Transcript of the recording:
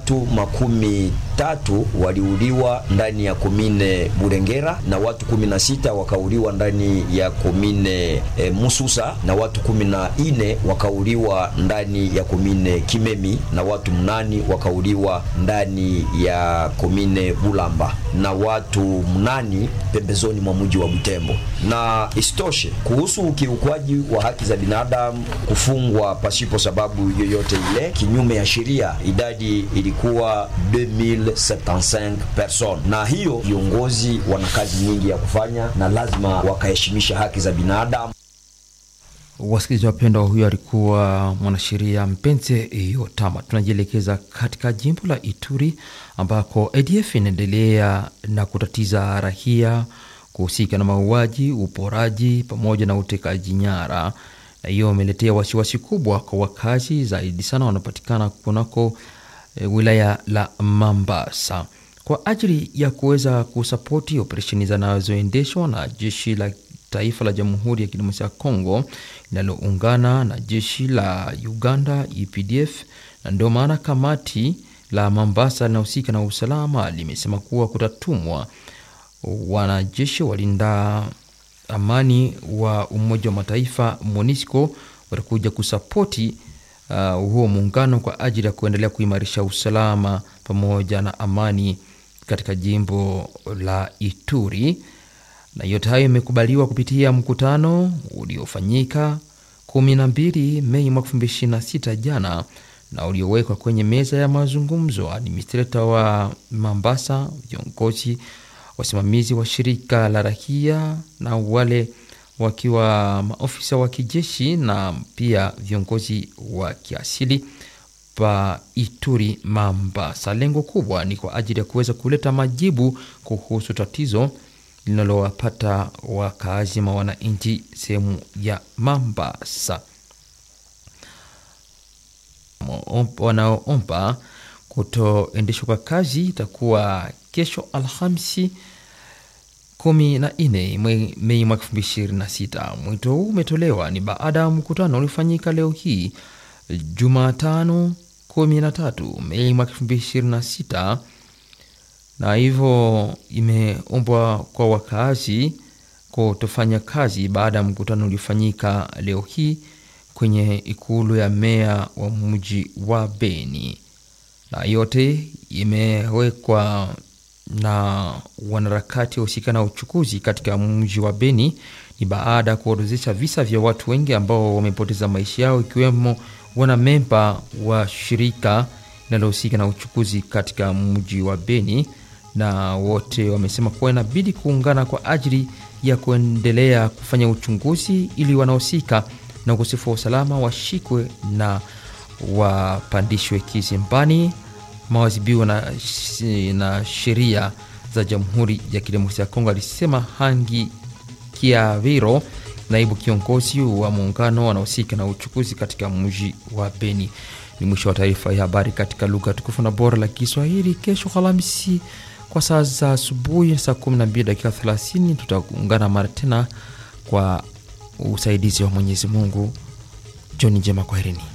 watu makumi tatu waliuliwa ndani ya komine Burengera na watu kumi na sita wakauliwa ndani ya komine e, Mususa na watu kumi na ine wakauliwa ndani ya komine Kimemi na watu mnani wakauliwa ndani ya komine Bulamba na watu mnani pembezoni mwa mji wa Butembo. Na isitoshe kuhusu ukiukwaji wa haki za binadamu, kufungwa pasipo sababu yoyote ile kinyume ya sheria, idadi ilikuwa 2075 person, na hiyo viongozi wana kazi nyingi ya kufanya na lazima wakaheshimisha haki za binadamu. Wasikilizaji wapendwa, huyo alikuwa mwanasheria Mpenze Yotama. Tunajielekeza katika jimbo la Ituri ambako ADF inaendelea na kutatiza raia kuhusika na mauaji, uporaji pamoja na utekaji nyara, na hiyo imeletea wasiwasi kubwa kwa wakazi, zaidi sana wanapatikana kunako e, wilaya la Mambasa kwa ajili ya kuweza kusapoti operesheni zinazoendeshwa na jeshi la taifa la Jamhuri ya Kidemokrasia ya Kongo linaloungana na jeshi la Uganda UPDF, na ndio maana kamati la Mambasa linahusika na usalama limesema kuwa kutatumwa wanajeshi walinda amani wa Umoja wa Mataifa MONUSCO watakuja kusapoti uh, huo muungano kwa ajili ya kuendelea kuimarisha usalama pamoja na amani katika jimbo la Ituri na yote hayo imekubaliwa kupitia mkutano uliofanyika 12 Mei mwaka 2026 jana na uliowekwa kwenye meza ya mazungumzo. Administrator wa Mambasa, viongozi wasimamizi wa shirika la raia na wale wakiwa maofisa wa kijeshi na pia viongozi wa kiasili pa Ituri Mambasa. Lengo kubwa ni kwa ajili ya kuweza kuleta majibu kuhusu tatizo linalowapata wakaazi ma wananchi sehemu ya Mambasa wanaoomba kutoendeshwa kwa kazi itakuwa kesho Alhamisi kumi na nne Mei mwaka elfu mbili ishirini na sita. Mwito huu umetolewa ni baada ya mkutano uliofanyika leo hii Jumatano kumi na tatu Mei mwaka elfu mbili ishirini na sita na hivyo imeombwa kwa wakaazi kutofanya kazi baada ya mkutano uliofanyika leo hii kwenye ikulu ya meya wa mji wa Beni, na yote imewekwa na wanaharakati wahusika na uchukuzi katika mji wa Beni. Ni baada ya kuorodhesha visa vya watu wengi ambao wamepoteza maisha yao, ikiwemo wanamemba wa shirika linalohusika na uchukuzi katika mji wa Beni na wote wamesema kuwa inabidi kuungana kwa ajili ya kuendelea kufanya uchunguzi ili wanaohusika na ukosefu wa usalama washikwe na wapandishwe kizimbani, mawazibiwa na, na sheria za Jamhuri ya Kidemokrasia ya Kongo, alisema Hangi Kiaviro, naibu kiongozi wa muungano wanaohusika na uchukuzi katika mji wa Beni. Ni mwisho wa taarifa ya habari katika lugha tukufu na bora la Kiswahili. Kesho Alhamisi kwa saa za asubuhi saa 12 dakika 30 tutaungana mara tena kwa usaidizi wa Mwenyezi Mungu. Jioni njema, kwaherini.